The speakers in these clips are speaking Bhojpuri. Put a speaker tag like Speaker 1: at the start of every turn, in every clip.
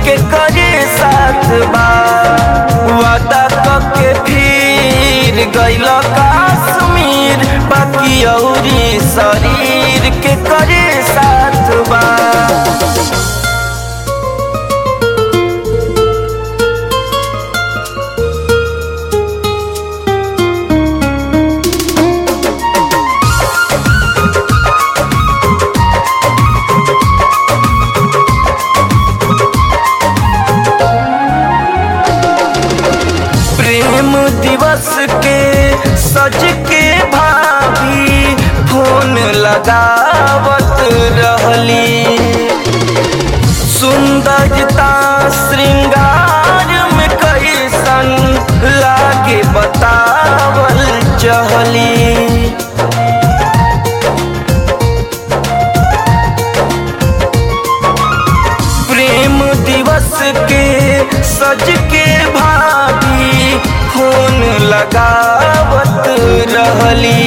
Speaker 1: के करे साथ बा वादा के फिर गइल कश्मीर बाकी औरी शरीर के करे साथ बा प्रेम दिवस के सज के भाभी फोन लगावत रहली सुंदरता श्रृंगार में कैसन लागे बतावल चहली प्रेम दिवस के सज के भाभी फोन लगावत रहली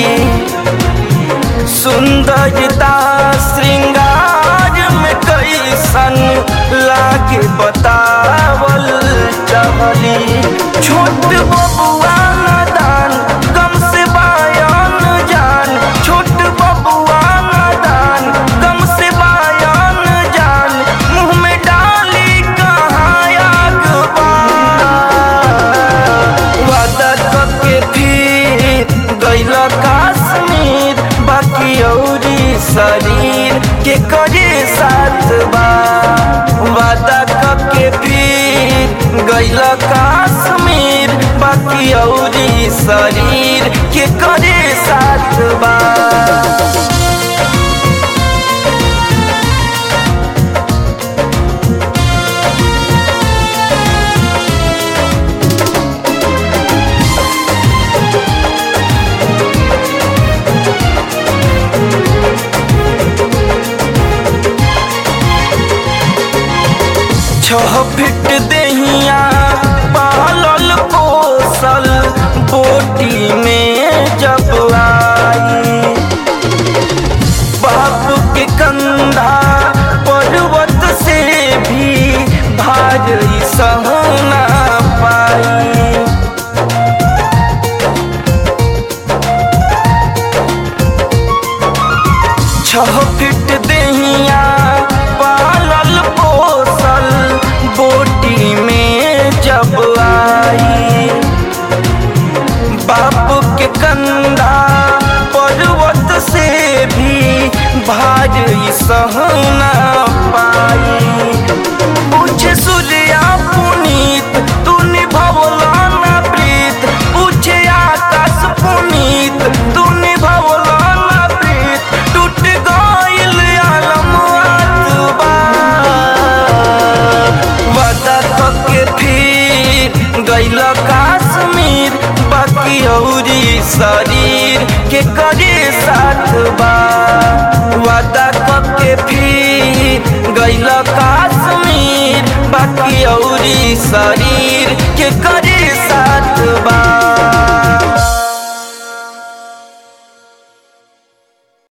Speaker 1: सुंदरता श्रृंगार में कैसन लागे बतावल चहली छोट बबुआ नादान गम से बायान जान छोट बबुआ नादान गम से बायान जान मुंह में डाली कहाँ आग बा वादा के फिर गइल कश्मीर बाकी औरी शरीर के करे साथ बा वादा के फिर गइल कश्मीर बाकी औरी शरीर के करे साथ बा छह फिट देहिया पालल पोसल बोटी में जब आई बाप के कंधा पर्वत से भी भारी सहना पाई छह फिट देहिया पालल पोसल बोटी में जब आई बाप के कंधा पर्वत से भी भारी सहना पाई पूछे सूर्या पुनीत तू निभवला ना प्रीत पूछे आकाश पुनीत तू निभवला ना प्रीत टूट गइल आलम आतबा वादा के फिर गइल कश्मीर बाकी औरी शरीर के करे साथ बा वादा के फिर गइल कश्मीर बाकी औरी शरीर के करे साथ बा